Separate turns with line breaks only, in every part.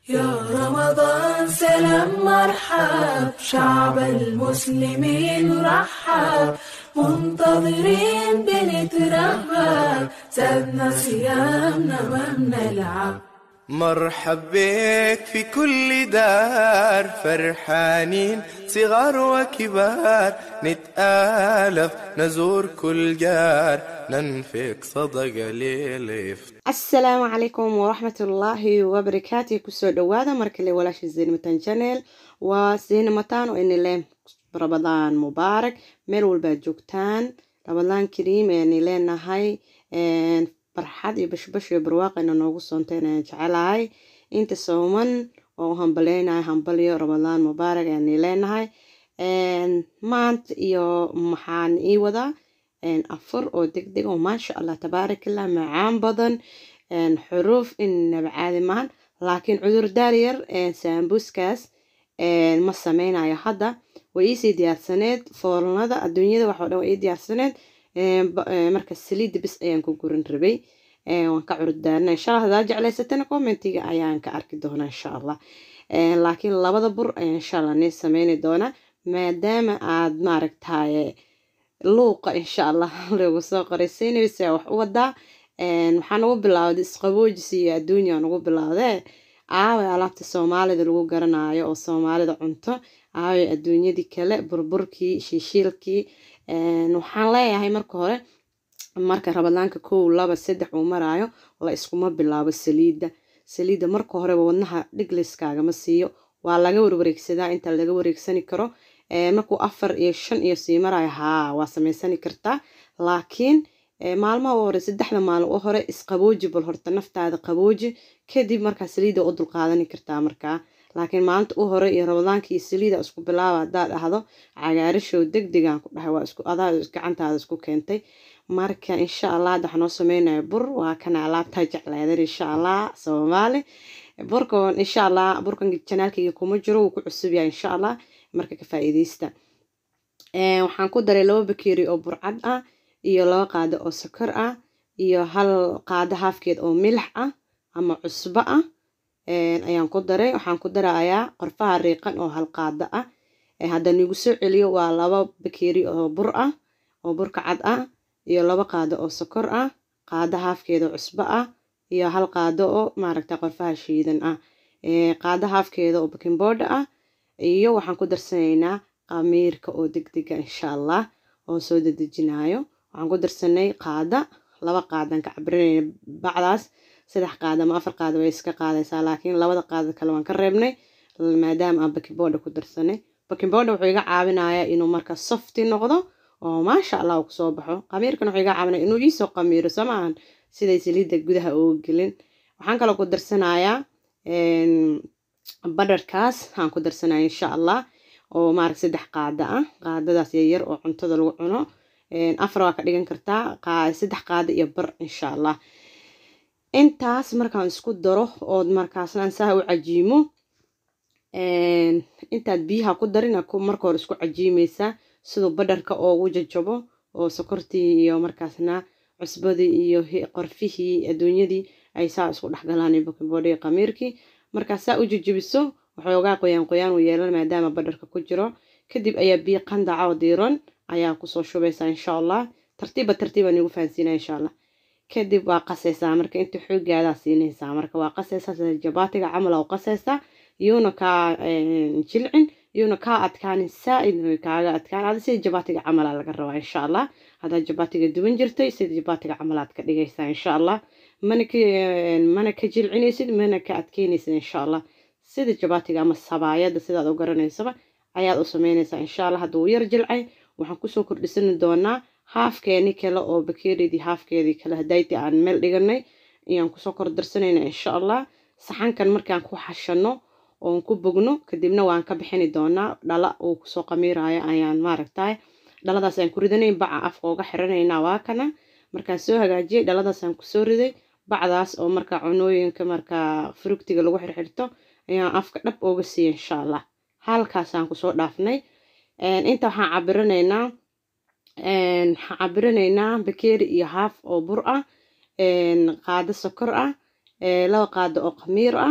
يا رمضان سلام مرحب شعب المسلمين رحب منتظرين بنترهب زادنا صيامنا ما بنلعب
مرحب بك في كل دار فرحانين صغار وكبار نتآلف نزور كل جار ننفق صدقة للإفطار
asalaamu calaykum waraxmatullaahi wabarakaatu kusoo dhawaada markale walaasha zeynmatan channel waa zeynmatan oo inile rabadaan mubaarak meel walbaad joogtaan rabadaan kariim ayaan leenahay farxad iyo bashbash iyo barwaaqayna noogu soonteen ayaan jecelahay inta sooman oo hambaleynahay hambalyo rabadaan mubaarak ayaan leenahay maanta iyo maxaan ii wadaa afur oo degdeg oo maasha allah tabaarakallah macaan badan xuruuf inaba caadi maahan laakiin cudurdaar yar saambuskaas ma sameynayo hadda way iisii diyaarsaneed foolnada adduunyada waxoo dhan way ii diyaarsaneed marka saliidda bis ayaan ku gurin rabay waan ka cudurdaarna insha allah hadaa jeclaysatana commentiga ayaan ka arki doonaa insha allah laakiin labada bur ayaan insha allah nii sameyni doonaa maadaama aad maaragtaye luuqa insha allah lagu soo qoray sinaysa wax u wadaa waxaan ugu bilowday isqaboojis iyo adduunya ugu bilowdee aaway alaabta soomaalida lagu garanayo oo soomaalida cunto aaway adduunyadii kale burburkii shiishiilkii waxaan leeyahay marka hore marka rabadaanka kow laba saddex uu maraayo la iskuma bilaabo saliidda saliidda marka horeba wadnaha dhiglayskaagama siiyo waa laga warwareegsadaa inta laga wareegsani karo markuu afar iyo shan iyo sii marayo haa waa samaysani kartaa laakiin maalmaha u hore saddexda maalin u hore isqabooji bal horta naftaada qabooji kadib markaa saliida u dulqaadani kartaa markaa laakiin maalinta u hore iyo rabadaanka iyo saliida isku bilaaba haddaad dhahdo cagaarishow degdegaan ku dhahay waa isku adaa gacantaada isku keentay marka insha allah hadda waxaa noo sameynaya bur waa kana alaabtaa jecleedan insha allah soomaali burkan insha allah burkan janaalkayga kuma jiro wuu ku cusub yahay insha allah marka ka faa'iidaysta waxaan ku daray laba bakeeri oo burcad ah iyo laba qaado oo sokor ah iyo hal qaado haafkeed oo milix ah ama cusbo ah ayaan ku daray waxaan ku darayaa qorfaha riiqan oo hal qaado ah haddaan igu soo celiyo waa laba bakeeri oo bur ah oo burka cad ah iyo laba qaado oo sokor ah qaado haafkeed oo cusbo ah iyo hal qaado oo maaragta qorfaha shiidan ah qaado haafkeeda oo baking board ah iyo waxaan ku darsanaynaa qamiirka oo degdega insha allah oo soo dedejinayo waxaan ku darsanay qaada laba qaadaan ka cabirinayna bacdaas saddex qaada ama afar qaada way iska qaadaysaa laakiin labada qaada kale waan ka reebnay maadaama aan bakinbooda ku darsanay bakinbooda wuxuu iga caawinayaa inuu marka softi noqdo oo maasha allah uu kusoo baxo qamiirkan wuxuu iga caawinaya inuu iisoo qamiiro soo maahan siday saliidda gudaha uga gelin waxaan kaloo ku darsanayaa badharkaas aan ku darsanaya insha allah oo maarag saddex qaada ah qaadadaas yaryar oo cuntada lagu cuno afar waa ka dhigan kartaa saddex qaada iyo bar insha allah intaas markaan isku daro ood markaasna saa u cajiimo intaad biyaha ku darin marka hore isku cajiimeysaa siduu badharka oogu jajabo oo sokortii iyo markaasna cusbadii iyo qorfihii adduunyadii ay saa isku dhexgalaan bakinboodhi qamiirkii markaa saa u jajabiso waxoogaa qoyaan qoyaan u yeelan maadaama badharka ku jiro kadib ayaa biyo qandaca oo diiran ayaa kusoo shubaysaa insha allah tartiiba tartiiba nigu fahansiina insha allah kadib waa qasaysaa marka inta xoogaadaa siinaysaa marka waa qasaysaa sida jabaatiga camala u qasaysaa iyuuna kaa jilcin iyuuna kaa adkaanin saa-id kaaga adkaan ada sida jabaatiga camala laga rabaa insha allah haddaad jabaatiga duban jirtay sida jabaatiga camalaad ka dhigaysaa insha allah mana ka mana ka jilcinaysid mana ka adkeynaysid insha allah sida jabaatiga ama sabaayada sidaad u garanaysaba ayaad u sameynaysaa insha allah hadduu yar jilcay waxaan kusoo kordhisani doonaa haafkeeni kale oo bakeeridii haafkeedii kale hadayti aan meel dhiganay ayaan kusoo kordarsanayna insha allah saxankan markaan ku xashano oon ku bogno kadibna waan ka bixini doonaa dhala uu kusoo qamiirayo ayaan maaragtay dhaladaas aan ku ridanay baca afka uga xiranaynaa waa kana markaan soo hagaajiyay dhaladaasaan kusoo riday bacdaas oo markaa cunooyinka markaa furugtiga lagu xirxirto ayaan afka dhab ooga siiya insha allah halkaasaan kusoo dhaafnay inta waxaan cabiranaynaa waxaan cabiranaynaa bakeeri iyo haaf oo bur ah qaado sokor ah laba qaado oo khamiir ah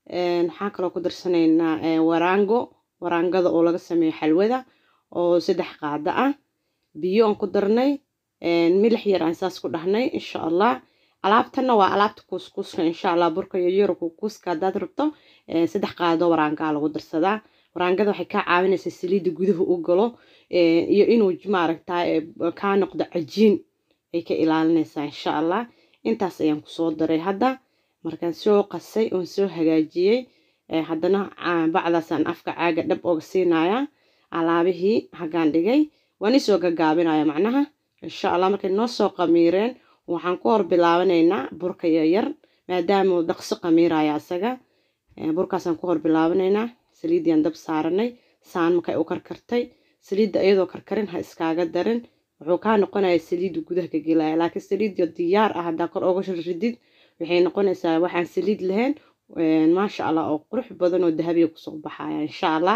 waxaan kaloo ku darsanaynaa waraango waraangada oo laga sameeyo xalwada oo saddex qaado ah biyo aan ku darnay milix yar aan saas ku dhahnay insha allah alaabtana waa alaabta kuuskuuska insha allah burka iyo yaro kuuskuuska haddaad rabto saddex qaado waraangaa lagu darsadaa waraangada waxay kaa caawinaysaa saliidda guduhu u galo iyo inuu maaragtaa kaa noqdo cajiin ay ka ilaalinaysaa insha allah intaas ayaan kusoo daray hadda markaan soo qasay oon soo hagaajiyey haddana bacdaasaan afka caaga dhab oga siinayaa alaabihii hagaan dhigay waan isoo gagaabinaya macnaha insha allah markay noo soo qamiireen waxaan ku hor bilaabanaynaa burka yaryar maadaama uu dhaqso qamiiraya asaga burkaasaan ku hor bilaabanaynaa saliiddiyaan dab saaranay saan markay u karkartay saliidda iyadoo karkarin ha iskaaga darin wuxuu kaa noqonaya saliidda gudaha ka gelaya laakiin saliidda diyaar ah haddaa kor oga ridid waxay noqonaysaa waxaan saliid lahayn maasha allah oo qurux badan oo dahabiya kusoo baxaya insha allah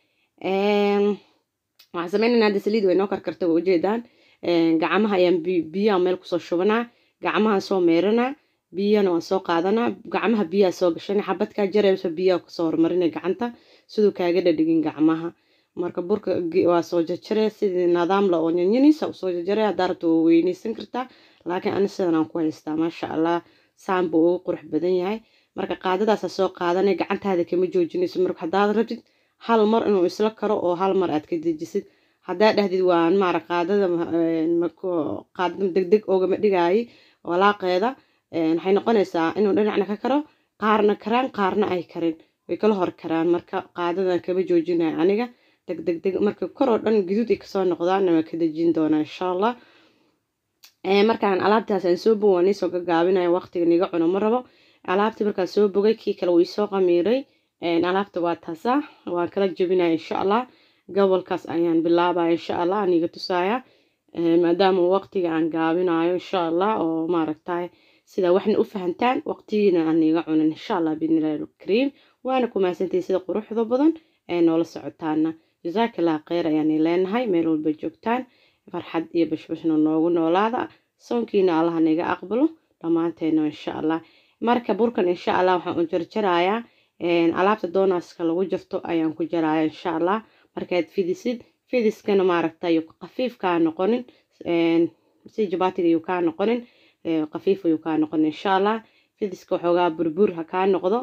waxaan sameynaynaa hadda saliid way noo karkartay waa ujeedaan gacmaha ayaan biyaha meel kusoo shubanaa gacmaha soo meeranaa biyana waan soo qaadanaa gacmaha biyaha soo gashana xabadkaa jarayso biyaha kusoo hormarinay gacanta siduu kaaga dhadhigin gacmaha marka burka waa soo jarjaree sidii nidaamla oo nyanyaniisa usoo jarjaree haddaa rabta waa weyneysan kartaa laakiin ani sidan aan ku haystaa maasha allah saan buu ugu qurux badan yahay marka qaadadaasa soo qaadanay gacantaada kama joojinayso marka haddaad rabtid hal mar inuu isla karo oo hal mar aad ka dejisid haddaa dhahdid waan maara qaadada qaadada degdeg oogama dhigaayi walaaqeeda waxay noqonaysaa inuu dhinacna ka karo qaarna karaan qaarna ay karin way kala hor karaan marka qaadadan kama joojinayo aniga degdeg deg marka kor oo dhan guduud ay kasoo noqdaanna waa ka dejin doonaa insha allah markaan alaabtaas aan soo bogo waan iisoo gagaabinaya waqtiga niga cuno ma rabo alaabtii markaan soo bogay kii kale wuu isoo qamiiray alaabta waa taasa waan kala jebinaya insha allah gobolkaas ayaan bilaabaya insha allah aniga tusaaya maadaama waqtiga aan gaabinayo insha allah oo maaragtay sida waxna u fahantaan waqtigiina aan iga cunin insha allah biidnillahi alkariim waana ku mahadsantahay sida quruxda badan ee noola socotaana jasaakallah kheyr ayaan leenahay meel walba joogtaan farxad iyo bashbashna noogu noolaada soonkiina allah naga aqbalo dhammaanteena insha allah marka burkan insha allah waxaan u jarjarayaa alaabta doonaska lagu jarto ayaan ku jaraya insha allah markaad fidisid fidiskana maaragta yuu qafiif kaa noqonin si jabaatiga yuu kaa noqonin qafiif ayuu kaa noqonin insha allah fidiska waxoogaa burbur ha kaa noqdo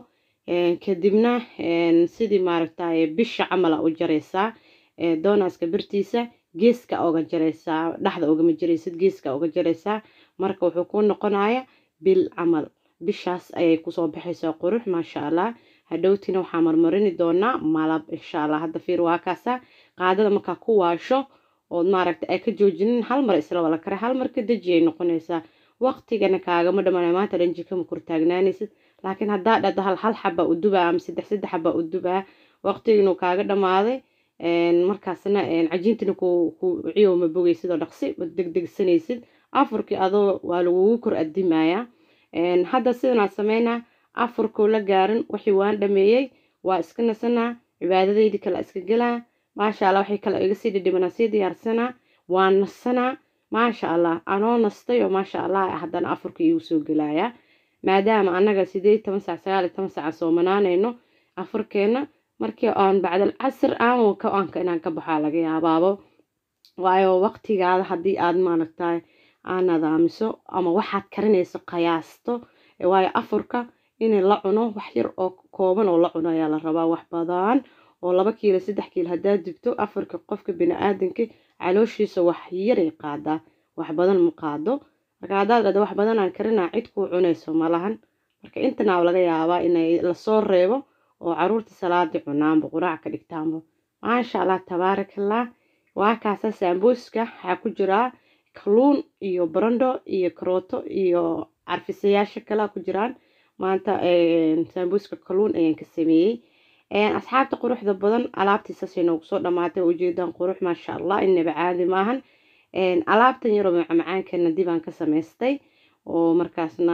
kadibna sidii maaragta bisha camala u jaraysaa doonaska birtiisa geeska oga jaraysaa dhexda ogama jaraysid geeska oga jaraysaa marka wuxuu ku noqonaya bil camal bishaas ayay kusoo baxaysaa qurux maasha allah hadhowtina waxaa marmarini doonaa malab insha allah hadda fiir waa kaasa qaadada markaa ku waasho ood maaragta ay ka joojinin hal mar isla wala kare hal mar ka deji ay noqonaysaa waqtigana kaagama dhamana maanta dhan jikama kortaagnaanaysid laakiin haddaa dhada hal hal xaba u dubaa ama saddex saddex xaba u dubaa waqtiginu kaaga dhamaaday markaasna cajiintana ku ciyow ma bogaysid oo dhaqsi degdegsanaysid afurkii adoo waa lagugu kor adimayaa hadda sidanaad sameynaa afurkuu la gaarin wixii waan dhameeyey waa iska nasanaa cibaadadaydi kale iska gelaa maasha allah waxay kale iga sii dhidhimanaa sii diyaarsanaa waan nasanaa maasha allah anoo nastay oo maasha allah haddana afurka iigu soo gelayaa maadaama annaga sideed toban sac sagaal iyo toban saca soomanaanayno afurkeenna markii aan bacdal casr aanka aanka inaan ka baxaa laga yaabaabo waayo waqtigaada haddii aad maaragtay aa nadaamiso ama waxaad karinayso qiyaasto waayo afurka in la cuno wax yar oo kooban oo la cuno ayaa la rabaa wax badan oo laba kiilo saddex kiilo haddaad dibto afarka qofka bini-aadanka calooshiisa wax yaray qaadaa wax badan ma qaado marka haddaad dhada wax badan aan karinaa cid kuu cunayso malahan marka intanaa laga yaabaa inay lasoo reebo oo caruurta salaadii cunaanba quraac ka dhigtaanba maasha allah tabaarakallah waa kaasa saambuuska waxaa ku jiraa kaluun iyo barando iyo karooto iyo carfisayaasha kalea ku jiraan maanta saambuuska kaluun ayaan ka sameeyey asxaabta quruxda badan alaabtiisasay noogu soo dhamaatay ujeedaan qurux maasha allah inaba caadi maahan alaabtan yaroo macmacaankana dibaan ka samaystay oo markaasna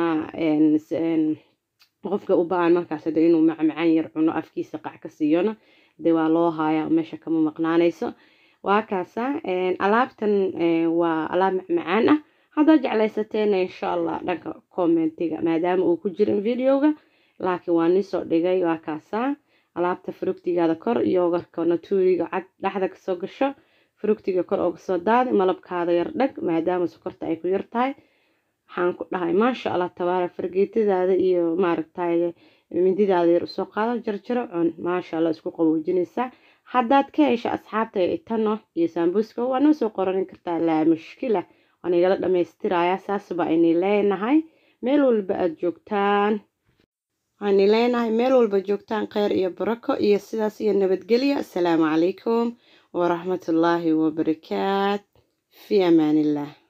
qofka u ba-an markaas de inuu macmacaan yar cuno afkiisa qac ka siiyona de waa loo haaya meesha kama maqnaanayso waa kaasa alaabtan waa alaab macmacaan ah haddaad jeclaysateena insha allah dhanka commentiga maadaama uu ku jirin videoga laakiin waa niisoo dhigay waa kaasaa alaabta furugtigaada kor yoogarka natuuriga cad dhexda kasoo gasho furugtiga kor oo kasoo daadi malabkaada yar dhag maadaama sokorta ay ku yar tahay waxaan ku dhahay maasha allah tabaara fargeetadaada iyo maaragtay mindidaada yar usoo qaado jarjaro cun maasha allah isku qaboojinaysaa haddaad ka hesha asxaabta itano iyo saambuuska waa noo soo qoranin kartaa laa mushkila waan igala dhammaystirayaa saasba aynay leenahay meel walba aada joogtaan waxaanay leenahay meel walba joogtaan kheyr iyo barako iyo sidaas iyo nabadgelyo asalaamu calaykum waraxmatullaahi wabarakaat fi amaaniillah